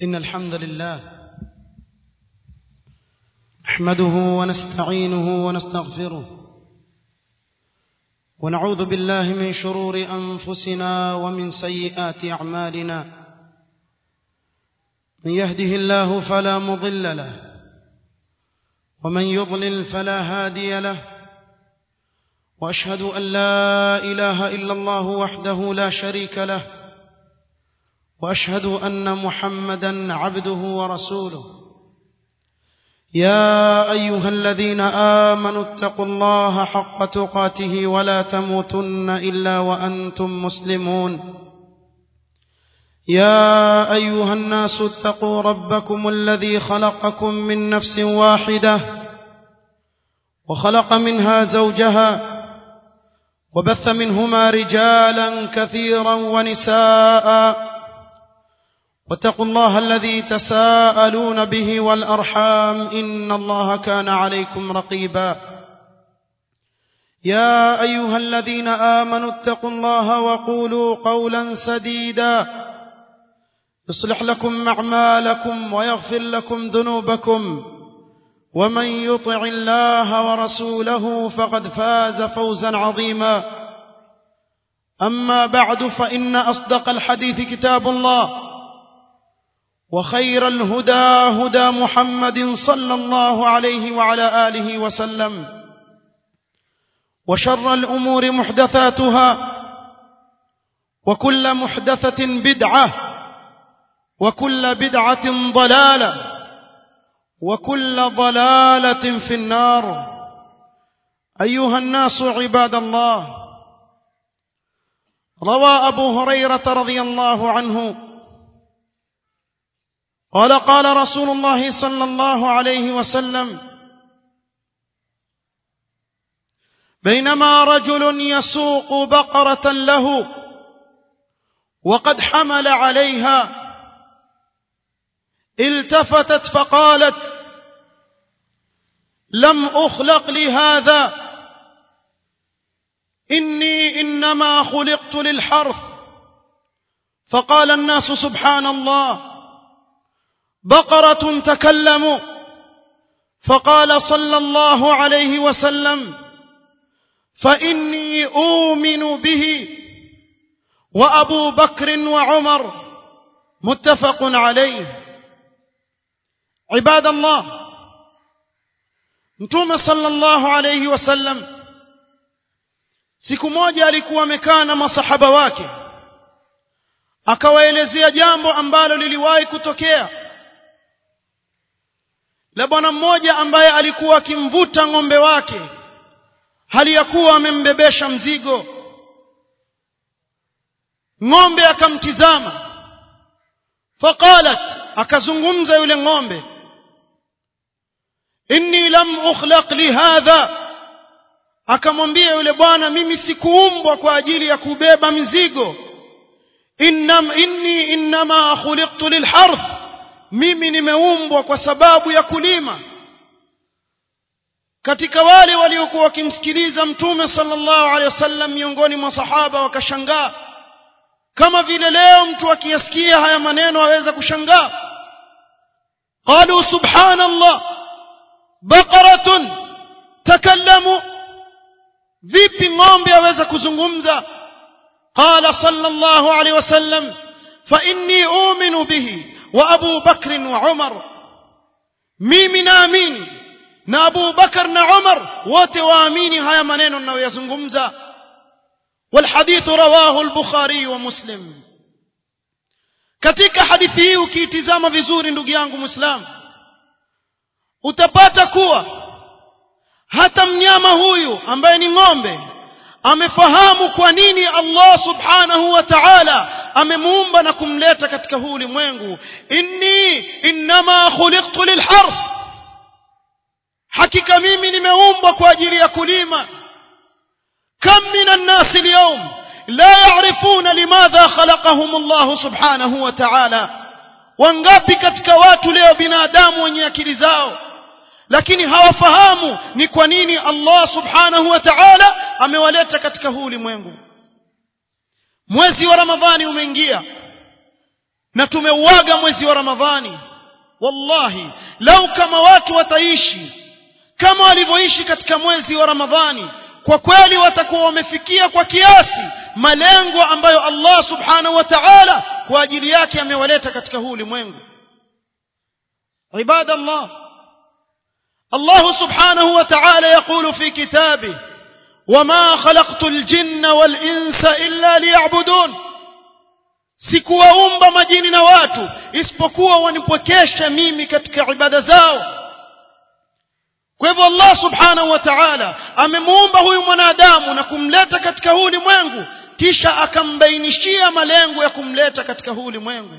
إن الحمد لله نحمده ونستعينه ونستغفره ونعوذ بالله من شرور أنفسنا ومن سيئات أعمالنا من يهده الله فلا مضل له ومن يضلل فلا هادي له وأشهد أن لا إله إلا الله وحده لا شريك له واشهد ان محمدا عبده ورسوله يا ايها الذين امنوا اتقوا الله حق تقاته ولا تموتن الا وانتم مسلمون يا ايها الناس اتقوا ربكم الذي خلقكم من نفس واحده وخلق منها زوجها وبث منهما رجالا كثيرا ونساء واتقوا الله الذي تساءلون به والأرحام إن الله كان عليكم رقيبا يا أيها الذين آمنوا اتقوا الله وقولوا قولا سديدا يصلح لكم أعمالكم ويغفر لكم ذنوبكم ومن يطع الله ورسوله فقد فاز فوزا عظيما أما بعد فإن أصدق الحديث كتاب الله وخير الهدى هدى محمد صلى الله عليه وعلى آله وسلم وشر الأمور محدثاتها وكل محدثة بدعة وكل بدعة ضلالة وكل ضلالة في النار أيها الناس عباد الله روى أبو هريرة رضي الله عنه قال قال رسول الله صلى الله عليه وسلم بينما رجل يسوق بقرة له وقد حمل عليها التفتت فقالت لم أخلق لهذا إني إنما خلقت للحرث فقال الناس سبحان الله بقرة تكلموا فقال صلى الله عليه وسلم فإني أؤمن به وأبو بكر وعمر متفق عليه عباد الله mtume sallallahu alayhi wasallam siku moja alikuwa amekaa na masahaba wake akawaelezea jambo ambalo liliwahi kutokea la bwana mmoja ambaye alikuwa akimvuta ng'ombe wake hali ya kuwa amembebesha mzigo ng'ombe akamtizama faqalat akazungumza yule ng'ombe inni lam ukhlaq lihadha akamwambia yule bwana mimi sikuumbwa kwa ajili ya kubeba mizigo innam inni innama khuliqtu lilharth mimi nimeumbwa kwa sababu ya kulima katika wale waliokuwa wakimsikiliza mtume sallallahu alaihi wasallam miongoni mwa sahaba wakashangaa kama vile leo mtu akiyasikia haya maneno aweza kushangaa qalu subhanallah baqaratun takallamu vipi ng'ombe aweza kuzungumza qala sallallahu alaihi wasallam fa inni u'minu bihi wa Abu Bakr wa Umar mimi naamini na Abu Bakar na Umar wote waamini haya maneno ninayoyazungumza والحديث رواه البخاري ومسلم katika hadithi hii ukiitizama vizuri ndugu yangu muislamu utapata kuwa hata mnyama huyu ambaye ni ng'ombe amefahamu kwa nini Allah subhanahu wa ta'ala amemuumba na kumleta katika huu ulimwengu inni innama khuliqtu lilharth hakika mimi nimeumbwa kwa ajili ya kulima kam minan nas alyawm la ya'rifuna limadha khalaqahum Allah subhanahu wa ta'ala wangapi katika watu leo binadamu wenye akili zao lakini hawafahamu ni kwa nini Allah subhanahu wa ta'ala amewaleta katika huu ulimwengu mwezi wa ramadhani umeingia na tumeuaga mwezi wa ramadhani wallahi lau kama watu wataishi kama walivyoishi katika mwezi wa ramadhani kwa kweli watakuwa wamefikia kwa kiasi malengo ambayo Allah subhanahu wa ta'ala kwa ajili yake amewaleta katika huu ulimwengu عباد الله الله سبحانه وتعالى يقول في كتابه وما خلقت الجن والإنس إلا ليعبدون sikuwaumba majini na watu isipokuwa wanipokesha mimi katika ibada zao kwa hivyo Allah subhanahu wa ta'ala amemuumba huyu mwanadamu na kumleta katika huu ulimwengu kisha akambainishia malengo ya kumleta katika huu ulimwengu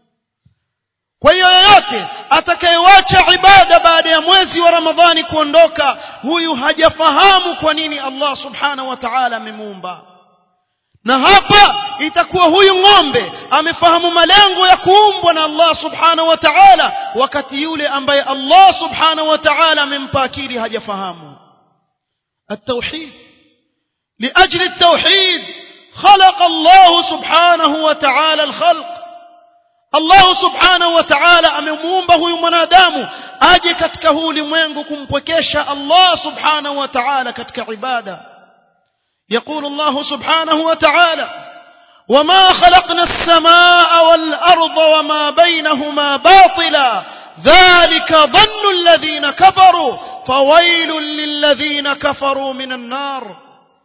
kwa hiyo yoyote atakayewacha ibada baada ya mwezi wa Ramadhani kuondoka huyu hajafahamu kwa nini Allah subhanahu wa ta'ala amemuumba na hapa itakuwa huyu ng'ombe amefahamu malengo ya kuumbwa na Allah subhanahu wa ta'ala wakati yule ambaye Allah subhanahu wa ta'ala amempa akili hajafahamu التوحيد لأجل التوحيد خلق الله سبحانه وتعالى الخلق Allah subhanahu wa ta'ala amemuumba huyu mwanadamu aje katika huu ulimwengu kumpwekesha Allah subhanahu wa ta'ala katika ibada يقول الله سبحانه وتعالى وما خلقنا السماء والأرض وما بينهما باطلا ذلك ظن الذين كفروا فويل للذين كفروا من النار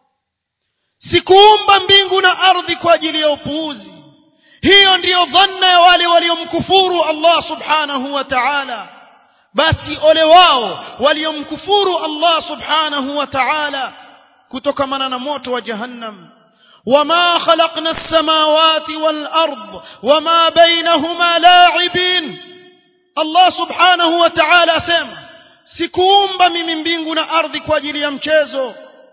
sikuumba mbingu na ardhi kwa ajili ya upuuzi hiyo ndiyo dhanna ya wale waliomkufuru Allah subhanahu wa ta'ala basi ole wao waliomkufuru Allah subhanahu wa ta'ala kutokamana na moto wa jahannam وما خلقنا السماوات والأرض وما بينهما لاعبين الله سبحانه وتعالى سema sikuumba mimi mbingu na ardhi kwa ajili ya mchezo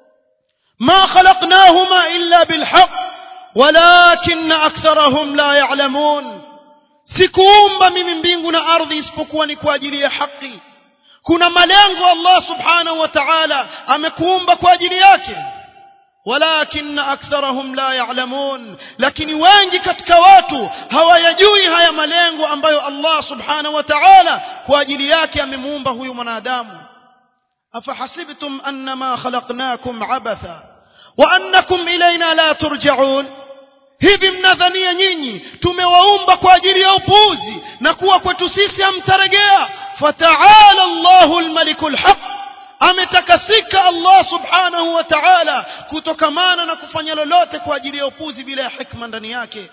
ما خلقناهما إلا بالحق ولكن أكثرهم لا يعلمون sikuumba mimi mbingu na ardhi isipokuwa ni kwa ajili ya haki kuna malengo Allah subhanahu wa ta'ala amekuumba kwa ajili yake walakin aktharahum la ya'lamun lakini wengi katika watu hawayajui haya malengo ambayo Allah subhanahu wa ta'ala kwa ajili yake amemuumba huyu mwanadamu afahasibtum annama khalaqnakum abatha wa annakum ilayna la turja'un hivi mnadhania nyinyi tumewaumba kwa ajili ya upuuzi na kuwa kwetu sisi hamtaregea fataala Allahu almalikul haq ametakasika Allah subhanahu wa ta'ala kutokamana na kufanya lolote kwa ajili ya upuzi bila ya hikma ndani yake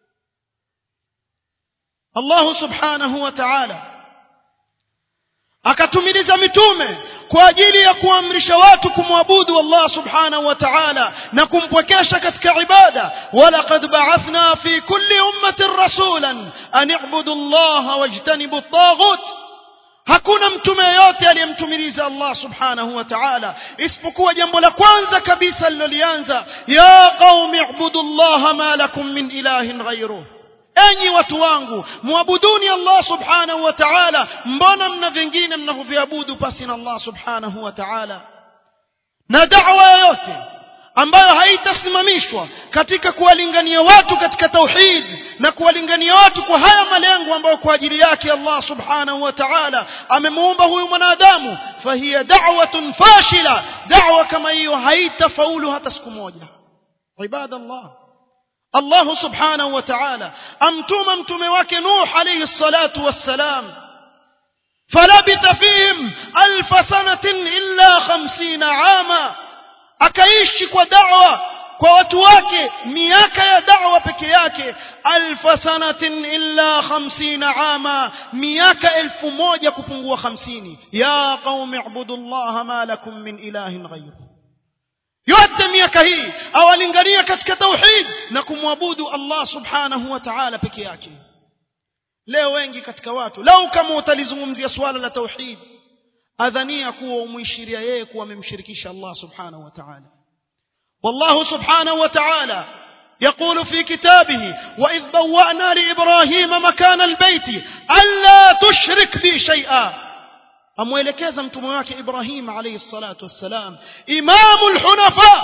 Allah subhanahu wa ta'ala akatumiliza mitume kwa ajili ya kuamrisha watu kumwabudu Allah subhanahu wa ta'ala na kumpwekesha katika ibada walaqad ba'athna fi kulli ummatin rasulan an i'budu Allah wajtanibu at-taghut hakuna mtume yote aliyemtumiliza Allah subhanahu wa ta'ala isipokuwa jambo la kwanza kabisa lilolianza ya qaumi ibudu Allah ma lakum min ilahin ghayruhu enyi watu wangu muabuduni Allah subhanahu wa ta'ala mbona mna vingine mnavyoviabudu pasi na Allah subhanahu wa ta'ala na da'wa yoyote ambayo haitasimamishwa katika kuwalingania watu katika tauhid na kuwalingania watu kwa haya malengo ambayo kwa ajili yake Allah subhanahu wa ta'ala amemuumba huyu mwanadamu fahiya da'watun fashila da'wa kama hiyo haitafaulu hata siku moja ibadallah Allah subhanahu wa ta'ala amtuma mtume wake Nuh alayhi salatu wassalam falabitha fihim alf sanatin illa 50 ama akaishi kwa da'wa kwa watu wake miaka ya da'wa peke yake alf sanatin illa 50 ama miaka elfu moja kupungua 50 ya qaumi ibudullaha ma lakum min ilahin ghayruhu yote miaka hii awalingania katika tauhid na kumwabudu Allah subhanahu wa ta'ala peke yake leo wengi katika watu lau kama utalizungumzia swala la tauhid adhania kuwa umuishiria yeye kuwa amemshirikisha Allah subhanahu wa ta'ala والله سبحانه وتعالى يقول في كتابه وإذ بوأنا لإبراهيم مكان البيت ألا تشرك بي شيئا amwelekeza mtume wake Ibrahim alayhi salatu wassalam imamul hunafa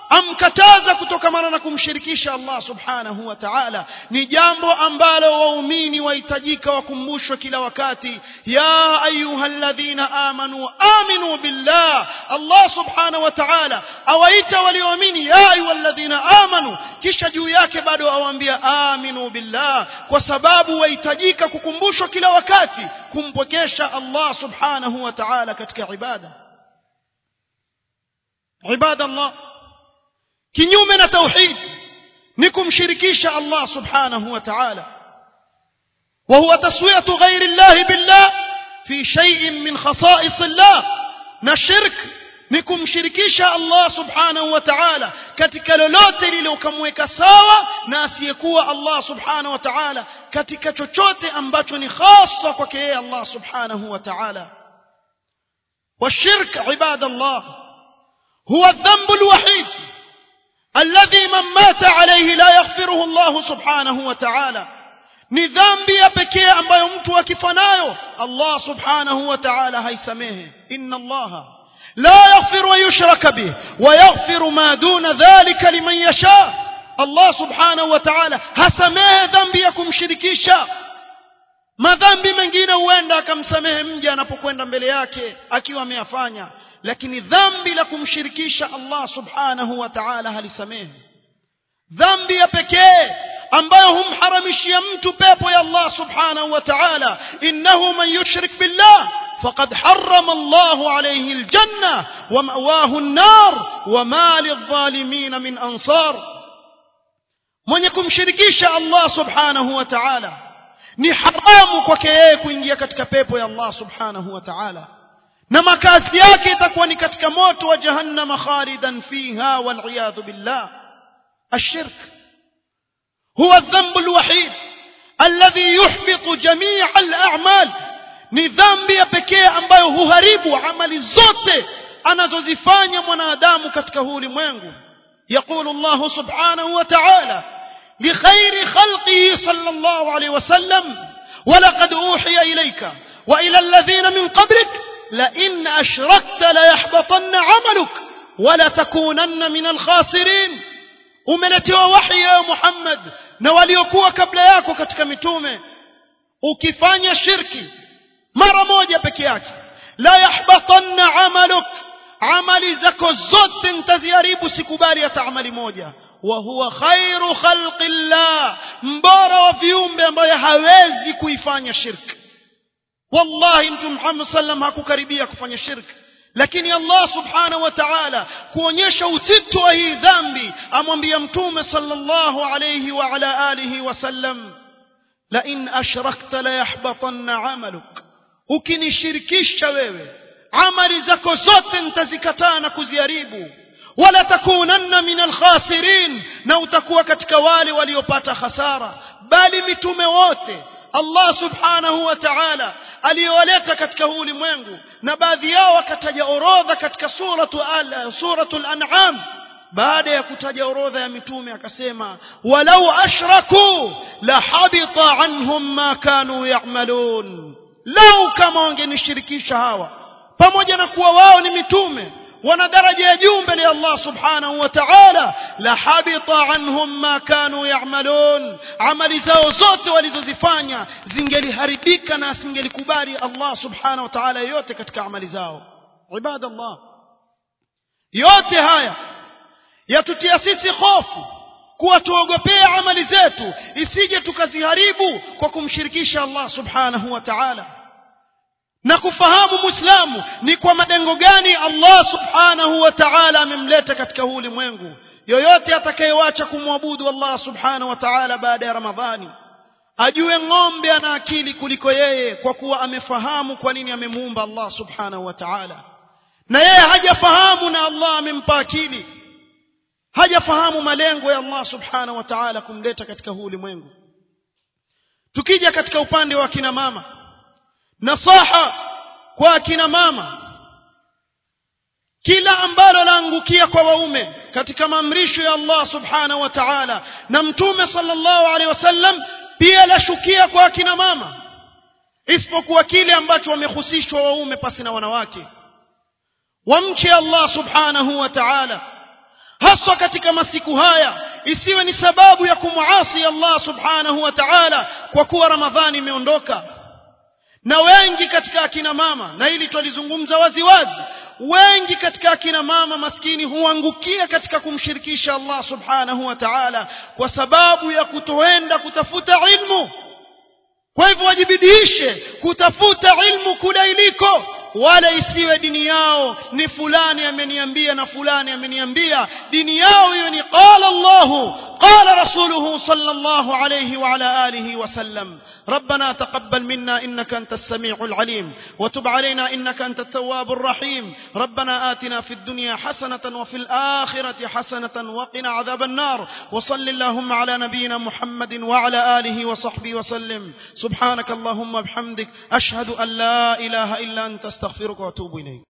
amkataza kutokamana na kumshirikisha Allah subhanahu wa ta'ala ni jambo ambalo waumini wahitajika wakumbushwe kila wakati ya ayyuhalladhina amanu aminu billah Allah subhanahu wa ta'ala awaita walioamini ya ayyuhalladhina amanu kisha juu yake bado awaambia aminu billah kwa sababu wahitajika kukumbushwa kila wakati kumpokesha Allah subhanahu wa ta'ala katika ibada ibada Allah kinyume na tauhid ni kumshirikisha Allah subhanahu wa ta'ala وهو تسوية غير الله بالله في شيء من خصائص الله نشرك ni kumshirikisha Allah subhanahu wa ta'ala katika lolote lililokamweka sawa na asiyekuwa Allah subhanahu wa ta'ala katika chochote ambacho ni hasa kwake yeye Allah subhanahu wa ta'ala والشرك عباد الله هو الذنب الوحيد الذي من مات عليه لا يغفره الله سبحانه وتعالى ni dhambi ya pekee ambayo mtu akifa nayo Allah subhanahu wa ta'ala haisamehe inna Allah la yaghfiru wa yushraka bih wa yaghfiru ma duna dhalika liman yasha Allah subhanahu wa ta'ala hasamehe dhambi ya kumshirikisha madhambi mengine huenda akamsamehe mja anapokwenda mbele yake akiwa ameyafanya lakini dhambi la kumshirikisha Allah subhanahu wa ta'ala halisamehe dhambi ya pekee ambayo humharamishia mtu pepo ya Allah subhanahu wa ta'ala innahu man yushrik billah faqad harrama Allah alayhi aljanna wa ma'wahu an-nar wa ma lidh-dhalimin min ansar mwenye kumshirikisha Allah subhanahu wa ta'ala ni haramu kwake yeye kuingia katika pepo ya Allah subhanahu wa ta'ala na makazi yake itakuwa ni katika moto wa jahannama khalidan fiha wal iyadhu billah الشرك هو الذنب الوحيد الذي يحبط جميع الأعمال ni dhambi ya pekee ambayo huharibu amali zote anazozifanya mwanadamu katika huu ulimwengu يقول الله سبحانه وتعالى لخير خلقه صلى الله عليه وسلم ولقد أوحي إليك وإلى الذين من قبلك لئن أشركت ليحبطن عملك ولتكونن من الخاسرين umeletewa wahi ya Muhammad na waliokuwa kabla yako katika mitume ukifanya shirki mara moja peke yake la yahbatanna amaluk amali zako zote nitaziharibu sikubali hata amali moja wa huwa khairu khalqillah mbora wa viumbe ambaye hawezi kuifanya shirki wallahi mtume Muhammad sallam hakukaribia kufanya shirki lakini Allah subhanahu wa ta'ala kuonyesha uzito wa hii dhambi amwambia mtume sallallahu alayhi wa ala alihi wasallam la in ashrakta la yahbatanna amaluk ukinishirikisha wewe amali zako zote nitazikataa na kuziharibu wala takunanna min alkhasirin na utakuwa katika wale waliopata hasara bali mitume wote Allah subhanahu wa ta'ala aliyowaleta katika huu ulimwengu na baadhi yao wakataja orodha katika suratu al suratul an'am baada ya kutaja orodha ya mitume akasema walau ashraku la habita anhum ma kanu ya'malun lau kama wangenishirikisha hawa pamoja na kuwa wao ni mitume wana daraja ya juu mbele ya Allah subhanahu wa ta'ala la habita anhum ma kanu ya'malun amali zao zote walizozifanya zingeliharibika na asingelikubali Allah subhanahu wa ta'ala yote katika amali zao ibadallah yote haya yatutia sisi hofu kuwa tuogopea amali zetu isije tukaziharibu kwa kumshirikisha Allah subhanahu wa ta'ala na kufahamu muislamu ni kwa malengo gani Allah subhanahu wa ta'ala amemleta katika huu ulimwengu yoyote atakayewacha kumwabudu Allah subhanahu wa ta'ala baada ya Ramadhani ajue ng'ombe ana akili kuliko yeye kwa kuwa amefahamu kwa nini amemuumba Allah subhanahu wa ta'ala na yeye hajafahamu na Allah amempa akili hajafahamu malengo ya Allah subhanahu wa ta'ala kumleta katika huu ulimwengu tukija katika upande wa kina mama nasaha kwa akina mama kila ambalo laangukia kwa waume katika maamrisho ya Allah subhanahu wa ta'ala na mtume sallallahu alaihi wasallam pia lashukia kwa akina mama isipokuwa kile ambacho wamehusishwa waume pasi na wanawake wamche Allah subhanahu wa ta'ala haswa katika masiku haya isiwe ni sababu ya kumuasi Allah subhanahu wa ta'ala kwa kuwa ramadhani imeondoka na wengi katika akina mama na hili twalizungumza wazi wazi wengi katika akina mama maskini huangukia katika kumshirikisha Allah subhanahu wa ta'ala kwa sababu ya kutoenda kutafuta ilmu kwa hivyo wajibidiishe kutafuta ilmu kule iliko wala isiwe dini yao ni fulani ameniambia na fulani ameniambia dini yao hiyo ni qala Allah qala rasuluhu sallallahu alayhi wa ala alihi wa sallam ربنا تقبل منا إنك أنت السميع العليم وتب علينا إنك أنت التواب الرحيم ربنا آتنا في الدنيا حسنة وفي الآخرة حسنة وقنا عذاب النار وصل اللهم على نبينا محمد وعلى آله وصحبه وسلم سبحانك اللهم وبحمدك أشهد أن لا إله إلا أنت استغفرك وأتوب إليك